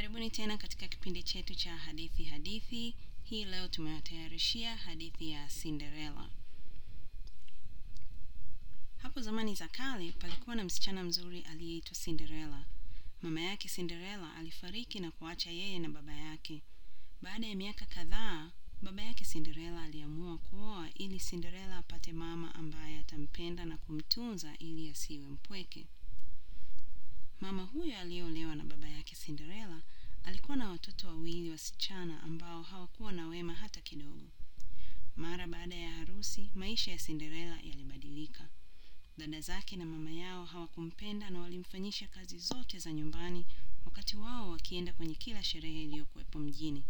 Karibuni tena katika kipindi chetu cha hadithi hadithi. Hii leo tumewatayarishia hadithi ya Cinderella. Hapo zamani za kale palikuwa na msichana mzuri aliyeitwa Cinderella. Mama yake Cinderella alifariki na kuacha yeye na baba yake. Baada ya miaka kadhaa, baba yake Cinderella aliamua kuoa ili Cinderella apate mama ambaye atampenda na kumtunza ili asiwe mpweke. Mama huyo aliyeolewa na baba yake Cinderella alikuwa na watoto wawili wasichana ambao hawakuwa na wema hata kidogo. Mara baada ya harusi, maisha ya Cinderella yalibadilika. Dada zake na mama yao hawakumpenda na walimfanyisha kazi zote za nyumbani wakati wao wakienda kwenye kila sherehe iliyokuwepo mjini.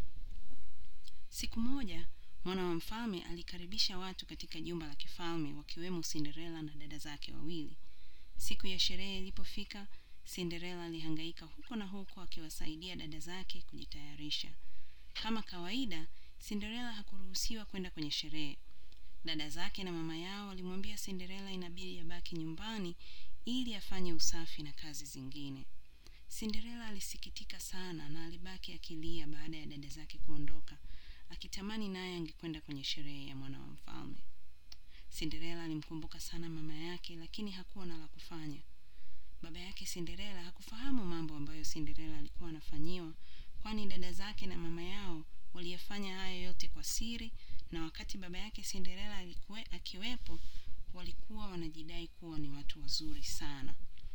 Siku moja, mwana wa mfalme alikaribisha watu katika jumba la kifalme wakiwemo Cinderella na dada zake wawili. Siku ya sherehe ilipofika, Cinderella alihangaika huko na huko akiwasaidia dada zake kujitayarisha. Kama kawaida, Cinderella hakuruhusiwa kwenda kwenye sherehe. Dada zake na mama yao walimwambia Cinderella inabidi abaki nyumbani ili afanye usafi na kazi zingine. Cinderella alisikitika sana na alibaki akilia baada ya dada zake kuondoka, akitamani naye angekwenda kwenye sherehe ya mwana wa mfalme. Cinderella alimkumbuka sana mama yake lakini hakuwa na la kufanya. Baba yake Cinderella hakufahamu mambo ambayo Cinderella alikuwa anafanyiwa, kwani dada zake na mama yao waliyafanya hayo yote kwa siri, na wakati baba yake Cinderella alikuwe, akiwepo walikuwa wanajidai kuwa ni watu wazuri sana.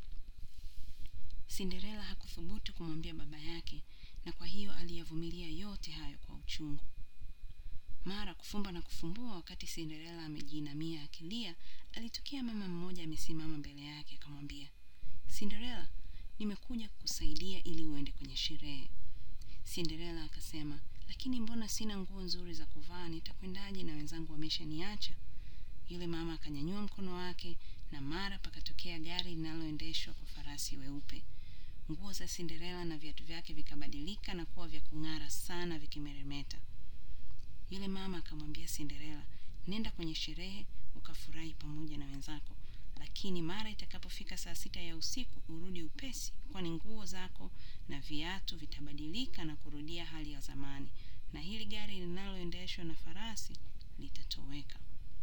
Cinderella hakuthubutu kumwambia baba yake, na kwa hiyo aliyavumilia yote hayo kwa uchungu. Mara kufumba na kufumbua, wakati Cinderella amejiinamia akilia, alitokea mama mmoja amesimama mbele yake akamwambia, Cinderella, nimekuja kukusaidia ili uende kwenye sherehe. Cinderella akasema, lakini mbona sina nguo nzuri za kuvaa, nitakwendaje na wenzangu wameshaniacha? Yule mama akanyanyua mkono wake na mara pakatokea gari linaloendeshwa kwa farasi weupe. Nguo za Cinderella na viatu vyake vikabadilika na kuwa vya kung'ara sana vikimeremeta. Yule mama akamwambia Cinderella, nenda kwenye sherehe ukafurahi pamoja na wenzako, lakini mara itakapofika saa sita ya usiku urudi upesi, kwani nguo zako na viatu vitabadilika na kurudia hali ya zamani, na hili gari linaloendeshwa na farasi litatoweka.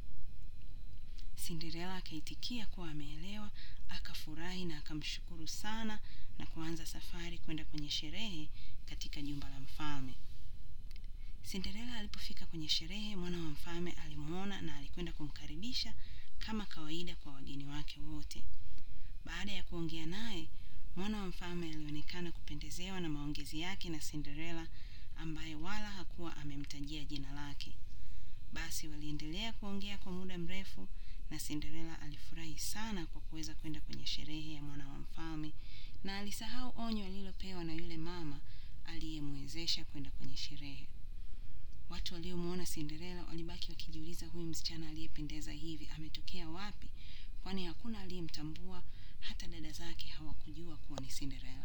Cinderella akaitikia kuwa ameelewa, akafurahi na akamshukuru sana na kuanza safari kwenda kwenye sherehe katika jumba la mfalme. Cinderella alipofika kwenye sherehe, mwana wa mfalme alimwona na alikwenda kumkaribisha kama kawaida kwa wageni wake wote. Baada ya kuongea naye, mwana wa mfalme alionekana kupendezewa na maongezi yake na Cinderella ambaye wala hakuwa amemtajia jina lake. Basi waliendelea kuongea kwa muda mrefu na Cinderella alifurahi sana kwa kuweza kwenda kwenye sherehe ya mwana wa mfalme na alisahau onyo alilopewa na yule mama aliyemwezesha kwenda kwenye sherehe. Watu waliomwona Cinderella walibaki wakijiuliza, huyu msichana aliyependeza hivi ametokea wapi? Kwani hakuna aliyemtambua, hata dada zake hawakujua kuwa ni Cinderella.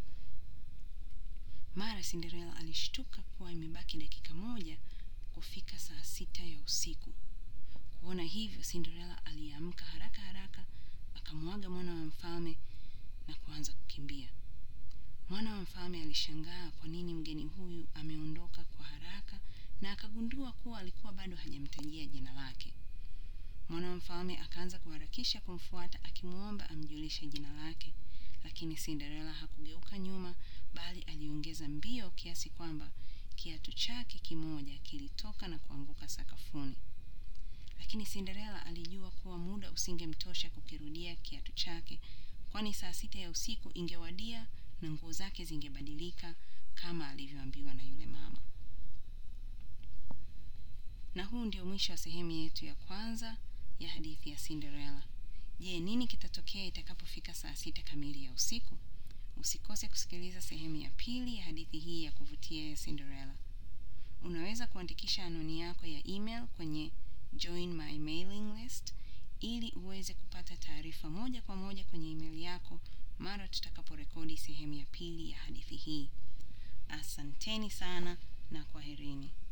Mara Cinderella alishtuka kuwa imebaki dakika moja kufika saa sita ya usiku. Kuona hivyo, Cinderella aliamka haraka haraka, akamwaga mwana wa mfalme na kuanza kukimbia. Mwana wa mfalme alishangaa kwa nini mgeni huyu ameondoka kwa haraka na akagundua kuwa alikuwa bado hajamtajia jina lake. Mwana wa mfalme akaanza kuharakisha kumfuata akimwomba amjulishe jina lake, lakini Cinderella hakugeuka nyuma, bali aliongeza mbio kiasi kwamba kiatu chake kimoja kilitoka na kuanguka sakafuni. Lakini Cinderella alijua kuwa muda usingemtosha kukirudia kiatu chake, kwani saa sita ya usiku ingewadia na nguo zake zingebadilika kama alivyoambiwa na yule mama. Na huu ndio mwisho wa sehemu yetu ya kwanza ya hadithi ya Cinderella. Je, nini kitatokea itakapofika saa sita kamili ya usiku? Usikose kusikiliza sehemu ya pili ya hadithi hii ya kuvutia ya Cinderella. Unaweza kuandikisha anwani yako ya email kwenye join my mailing list ili uweze kupata taarifa moja kwa moja kwenye email yako mara tutakaporekodi sehemu ya pili ya hadithi hii. Asanteni sana na kwaherini.